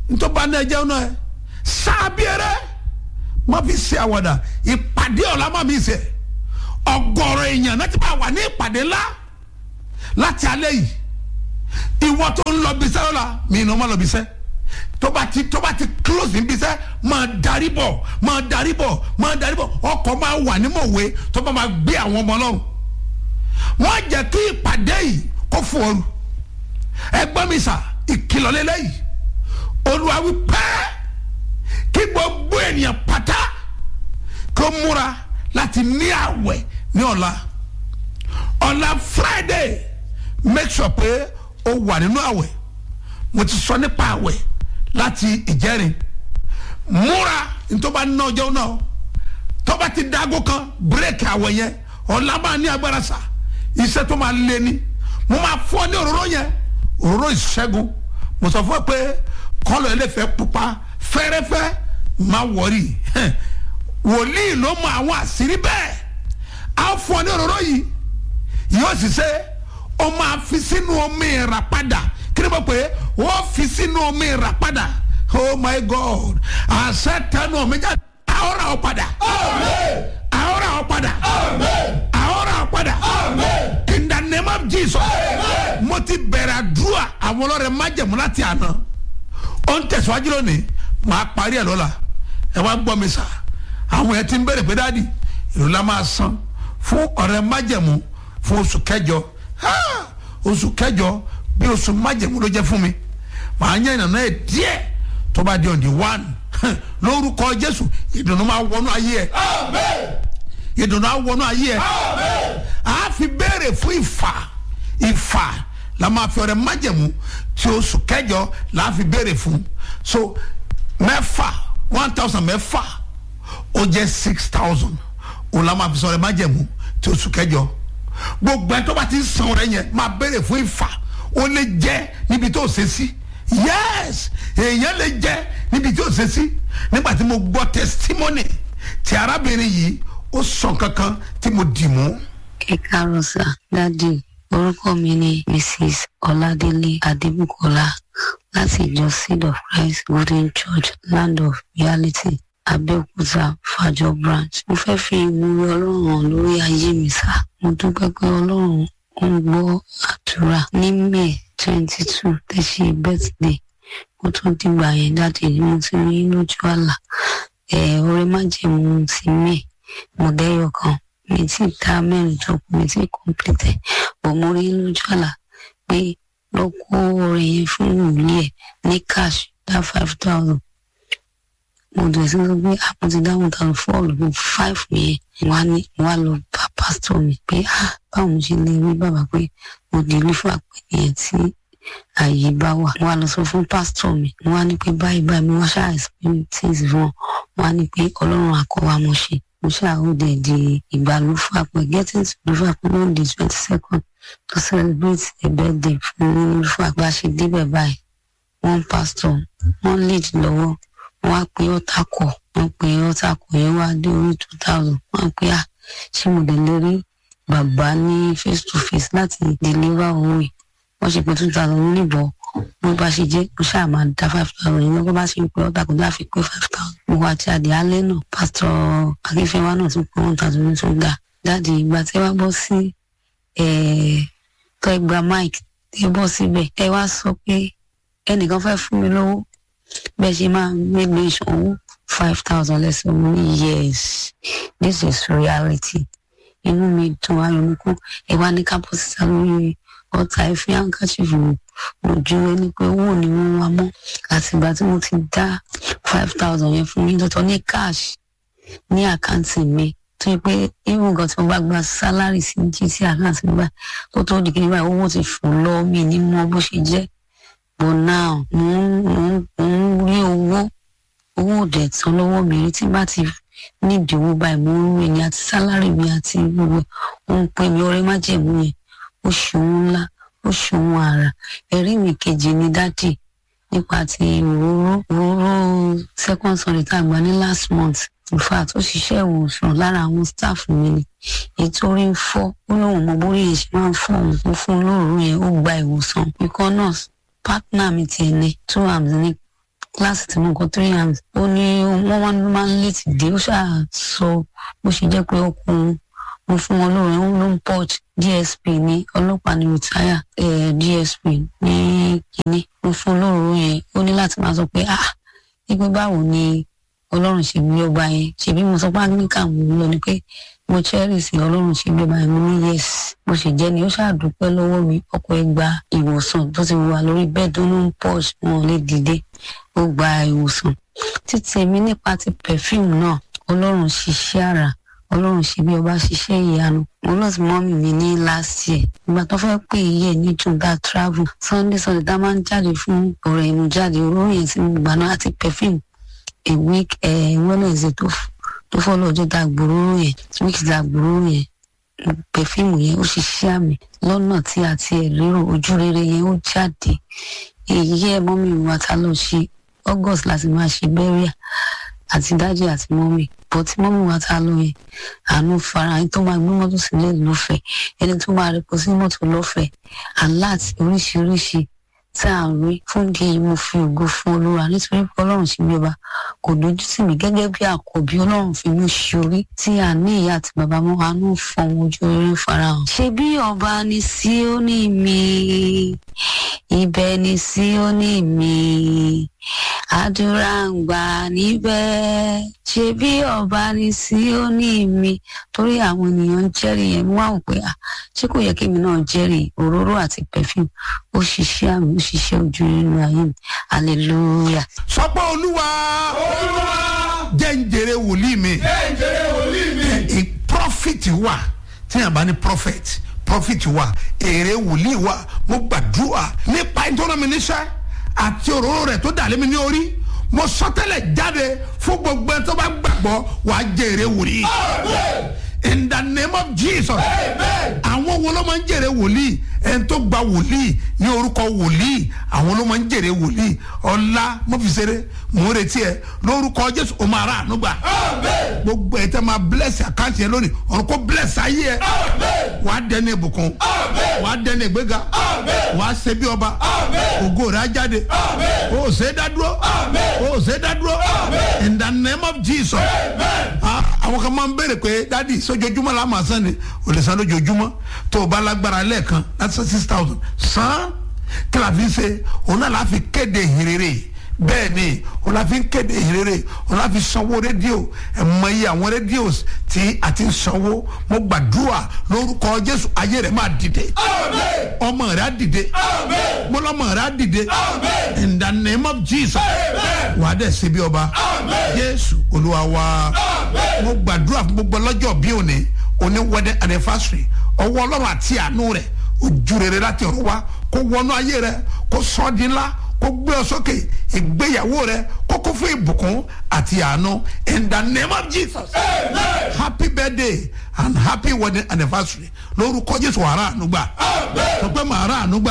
ntọ́ba náà jẹun náà sábìẹrẹ má fi ṣe àwàdà ìpàdé ọ̀la má mi ṣe ọgọ́rọ̀ èèyàn náà ti bá wà ní ìpàdé ńlá láti alẹ́ yìí ìwọ tó ń lọ bisẹ́ lọ́la mi ìnáwó má lọ bisẹ́ tó bá ti tó bá ti close ní bisẹ́ máa darí bọ̀ máa darí bọ̀ máa darí bọ̀ ọkọ̀ máa wà ní mọ̀wé tó bá máa gbé àwọn ọmọ ọlọ́run wọ́n jẹ́ kí ìpàdé yìí kó fún ọrù ẹgbọ́n mi sà ìkìlọ̀ lélẹ́yìí olúwa wí pẹ́ kí gbogbo ènìyàn pátá kó múra láti ní àwẹ̀ ní ọ̀la ọ̀la friday make sure pé o wà nínú àwẹ̀ mo ti sọ nípa àwẹ̀ láti ìjẹrin múra ntọ́ba ná ọjọ́ náà tọ́ba ti dágó kan bírèkì àwẹ̀ yẹn ọ̀la máa ní agbára sà iṣẹ́ tó máa lé ní mo máa fọ́ ní òróró yẹn òróró ìṣẹ́gun mo sọ fún ẹ pé kọ́lọ̀ ẹlẹ́fẹ̀ẹ́ pupa fẹ́rẹ́fẹ́ má wọ̀rí wòlíì ló mọ àwọn àṣírí bẹ́ẹ̀ á fọ́ ní òróró yìí yóò sì ṣe ó máa fi sínú omi ìràpadà kí ni mo pè é ó fi sínú omi ìràpadà oh my god àṣẹ tẹnu omi jáde àhóra ọ padà àhóra ọ padà àhóra ọ padà in the name of jesus mo ti bẹ̀rẹ̀ àdúrà àwọn ọlọ́rẹ̀ májẹ̀mú láti àná ó ń tẹ̀síwájú lónìí màá parí ẹ̀ lọ́la ẹ wá gbọ́ mi sà àwọn ẹ̀ ti ń bẹ̀rẹ̀ pé dáàdì ìlú la máa san fún ọ̀rẹ́ májẹ̀mú fún oṣù kẹjọ oṣù kẹjọ bí oṣù májẹ̀mú ló jẹ́ fún mi màá yẹn ìnànà ẹ̀ díẹ̀ tó bá di ọ̀dì one lórúkọ jésù ìdùnnú máa wọnú ayé ẹ̀ ìdùnnú á wọnú ayé ẹ̀ á fi béèrè fún ìfà ìfà la máa fi ọ̀rẹ́ májẹ̀mú tí oṣù kẹjọ la fi béèrè fún so mẹ́fà one thousand mẹ́fà ó jẹ́ six thousand òun la máa fi sọ̀rọ̀ májẹ̀mú tí oṣù kẹjọ gbogbo ẹ tó bá ti san rẹ yẹn máa béèrè fún ìfà ó lè jẹ níbi tó ṣe sí yes èèyàn lè jẹ níbi tó ṣe sí nígbà tí mo gbọ́ testimony ti arábìnrin yìí ó sọ kankan tí mo dì mú. kíkà rosa dádì orúkọ mi ni mrs ọládélé adébùkọlá láti ìjọ seed of christ golden church land of reality abẹ́òkúta fàjọ branch mo fẹ́ fi ìwúrí ọlọ́run hàn lórí ayé mi sá mo dúpẹ́ pé ọlọ́run ń gbọ́ àdúrà ní may twenty two tẹ̀sí birthday kó tó dìgbà yẹn jáde ni mo ti rí lójú àlá ẹ̀ ọ̀rẹ́ májèmú ti may mo dẹ́yọ̀ kan mi ti dá mẹ́rin tó kù mi ti complete bọ̀ mo rí lójú àlá pé lọ kó ọ̀rẹ́ yẹn fún ìwúlé ẹ̀ ní cash dá five thousand mo dẹ̀ sí sọ pé àpò ti dáhùn tàbí fọ́ọ̀lù bíi five yẹn wá ní wá lọ bá pásítọ̀ mi pé ah báwo ṣe lè rí bàbá pé mo dìlú fún àpèyẹ tí ààyè bá wà wá lọ sọ fún pásítọ̀ mi wá ní pé báyìí báyìí mi wá ṣàìsàn things fún wọn wá ní pé ọlọ́run àkọ́wá mo ṣe mo ṣàhóde di ìgbàlú fún àpè getting to the fún àpè on the twenty second to celebrate a birthday fún olùfún àpè àṣẹ débẹ̀ báyìí wọ́n pásítọ̀ wọ́n lead lọ́wọ́ wọ́n á pe ọ̀tá kọ̀ wọ́n pe ọ̀tá kọ̀ yẹn wá dé orí two thousand wọ́n á pe à ṣé mo lè lè rí bàbá ní face to face láti deliver owó yìí wọ́n ṣe pé two thousand níbọ̀ wọ́n bá ṣe jẹ́ kó ṣáà máa dá five thousand yìí wọ́n bá ṣe ń pe ọ̀tá kò dá fi pé five thousand mo wá ti àdé alẹ́ náà pásítọ̀ akínfẹ́wá náà tún pé one thousand ní tó dà dáàdi ìgbà tí wọ́n bọ́ sí tọ́ ẹgbàá mike tí ẹ bọ́ síbẹ̀ ẹ wá sọ pé ẹnìkan fẹ́ fún mi lówó bẹ́ẹ̀ ṣe máa gbégbé ìṣòwò five thousand lẹ́sẹ̀ mo ní yes this is reality inú mi dùn ayọ̀ mi kú ẹ wá ní kápọ́sítà lórí ọ̀tá ìfẹ́ handkerchief wò ojú ẹni pé owó ni wọ́n wá mọ́ àtìgbà tí mo ti dá five thousand yẹn fún yín tọ́tọ́ ní cash ní àkáǹtì mi tó yẹ pé even gan tí mo bá gba sálárì sí gt àkáǹtì mi báyìí kó tó di kí n báyìí owó ti fò lọ mi ní mọ bó ṣe jẹ́ but now mo ń rí owó owó òdẹ tán lọ́wọ́ mi rí tí bá ti nídìí owó báyìí mo ń rí ni àti sálárì mi àti gbogbo ó ń pè mí ọ̀rẹ́ májẹ̀mú yẹn ó ṣòwò ńlá ó ṣòwò àrà ẹ̀rí mi kejì ni dádì nípa ti òróró òróró second sunday tá a gbà ní last month in fact ó ṣiṣẹ́ ìwòsàn lára àwọn staff mi ni ètò orí ń fọ́ ó lóun mọ bórí yẹn ṣe máa ń fọ́ òun fún fún olóòrùn yẹn ó gba ìwòsàn ikọ́ nurse partner mi tiẹ̀ ní two arms ní kíláàsì tí mo kọ three hands ó ní wọ́n wá máa ń létí dé ó ṣáà sọ bó ṣe jẹ́ pé ọkùnrin mo fún wọn lóore ó ló ń port dsp ní ọlọ́pàá ní rìtáyà dsp ní kínní mo fún lóore yẹn ó ní láti máa sọ pé ah wípé báwo ni ọlọ́run ṣe bí ọba yẹn ṣèbí mo sọ pé anglican mo lọ ni pé mo cherish ọlọ́run ṣe bí ọba yẹn mo ní yes bó ṣe jẹ́ ni ó ṣàdúpẹ́ lọ́wọ́ mi ọkọ̀ ẹ̀ gba ìwòsàn tó ti wà lórí bẹ́ẹ̀ tó ló ń pọ̀ wọn ò lè dìde ó gba ìwòsàn títí èmi nípa ti perfume náà ọlọ́run ṣiṣẹ́ àrà ọlọ́run ṣe bí ọba ṣiṣẹ́ ìyanu mo lọ sí mọ́mì mi ní last year ìgbà tó fẹ́ pè é yẹ ní jùgbà travel sunday sunday tá a máa ń jáde fún ọ̀rọ̀ ìmú jáde olórí yẹn sí gbà náà àti perfume a week wednesday tó tó fọ́lọ́ ọjọ́ tá a gbòòrò yẹn week tá a gbòòrò yẹn perfume yẹn ó ṣiṣẹ́ àmì lọ́nà tí a ti ẹ̀ lérò ojú rere yẹn ó jáde èyí ẹ̀ mọ́mì wa ta lọ ṣe august láti máa ṣe bẹ́ríà àti dájú àti mọ́mì bọ́ tí mọ́mì wa ta lọ yẹn àánú fara ẹni tó máa gbé mọ́tò sílẹ̀ lọ́fẹ̀ẹ́ ẹni tó máa rẹpọ̀ sí mọ́tò lọ́fẹ̀ẹ́ aláàtì oríṣiríṣi tá à ń rí fún di èyí mo fi ògo fún olúwa nítorí pé ọlọ́run ṣe bí ọba kò dojú tì mí gẹ́gẹ́ bí àkọ́bí ọlọ́run fi mí ṣorí tí a ní ìyá àti bàbá mọ́ àánú fọ̀hún ojú orí farahàn. ṣé bí ọba ní síónì mi ibẹ̀ ní síónì mi àdúrà ń gbà níbẹ̀ ṣé bí ọba ní síónì mi torí àwọn ènìyàn ń jẹ́rìí yẹn wọ́n á wò pé ṣé kò yẹ kí èmi náà jẹ́rìí òróró àti perfume ó ṣiṣẹ́ àmì ó ṣiṣẹ́ ojú nínú ayé mi hallelujah. sọ pé olúwa jẹ́ ń jèrè wòlíì mi ẹ prophet wà tí yàrá bá ní prophet prophet wà èrè wòlíì wà mo gbàdúrà nípa ìtọ́nà mi níṣẹ́ àti òróró rẹ̀ tó dàlẹ́ mi ní orí mo sọtẹ́lẹ̀ jáde fún gbogbo ẹ tó bá gbàgbọ́ wàá jèrè wòlíì in the name of jesus àwọn wo ló máa ń jèrè wòlíì ẹni tó gba wòlíì ní orúkọ wòlíì àwọn ló máa ń jèrè wòlíì ọlá mọ́fìsẹ́rẹ́ mò ń retí ẹ lórúkọ jésù o máa rà àánú gbà gbogbo ẹ tẹ máa bless àkáǹtì yẹn lónìí ọ̀run kó bless ayé ẹ wà á dẹni ìbùkún wà á dẹni ìgbéga wà á ṣe bí ọba ògo rẹ á jáde o ò ṣe é dá dúró o ò ṣe é dá dúró in the name of jesus àwọn kan máa ń béèrè pé dádì sójoojúmọ́ la máa san ni o lè san lójoojúmọ́ tó o bá lágbára lẹ́ẹ̀kan láti san six thousand san kí la fi ń ṣe òun náà la fi kéde ìhìnrere bẹ́ẹ̀ ni òun la fi ń kéde ìhìnrere òun la fi sanwó rédíò ẹ̀ mọ iye àwọn rédíò tí a ti ń sanwó mo gbàdúrà lórúkọ jésù ayé rẹ̀ máa dìde ọmọ rẹ̀ á dìde mo lọ́mọ rẹ̀ á dìde in the name of jesus wàá dẹ̀ ṣe bí ọba jésù olúwa wa mo gbàdúrà fún gbogbo ọlọ́jọ́ bí òní òní wedding anniversary ọwọ́ ọlọ́run àti àánú rẹ̀ ojú rere láti ọ̀rọ̀ wa kó wọnú ayé rẹ kó sọ ọ́ di ńlá kó gbé ọ sókè ìgbéyàwó rẹ kó kó fún ìbùkún àti àánú in the name of jesus Amen. happy birthday and happy wedding anniversary lórúkọ jésù wàrà ànúgbà sọ pé màá rà ànúgbà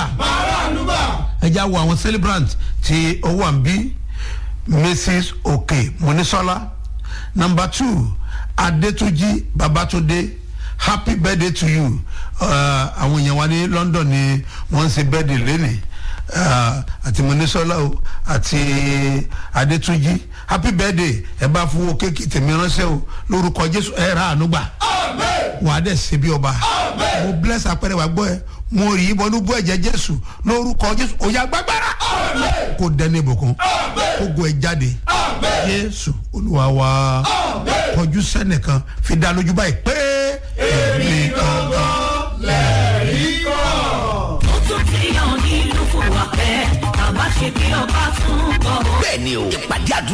ẹ já wo àwọn celebrant tí ó wà ń bí mrs oke monisola number two adetuji babatunde happy birthday to you àwọn èèyàn wa ní london ni wọ́n ń ṣe birthday lẹ́nìí àti monisola o àti adetuji happy birthday ẹ bá fún wo kéèkì tèmi ránṣẹ́ o lórúkọ jésù ẹ rà ànúgbà wà á dẹ̀ ṣe bí ọba mo bless apẹ̀rẹ̀ wà gbọ́ ẹ mo rí ibọnú bú ẹ̀jẹ̀ jésù lórúkọ jésù òyà gbàgbára kó dẹni ìbùkún kó go ẹ jáde jésù olúwa wa kọjú sẹ́nìkan fi dá lójú báyìí pé èmi gangan lẹ́rìí kan. ó tún ti hàn nínú fún wa pẹ́ bàbá ṣe bí ọba tún bọ̀. bẹ́ẹ̀ ni o ìpàdé àdúrà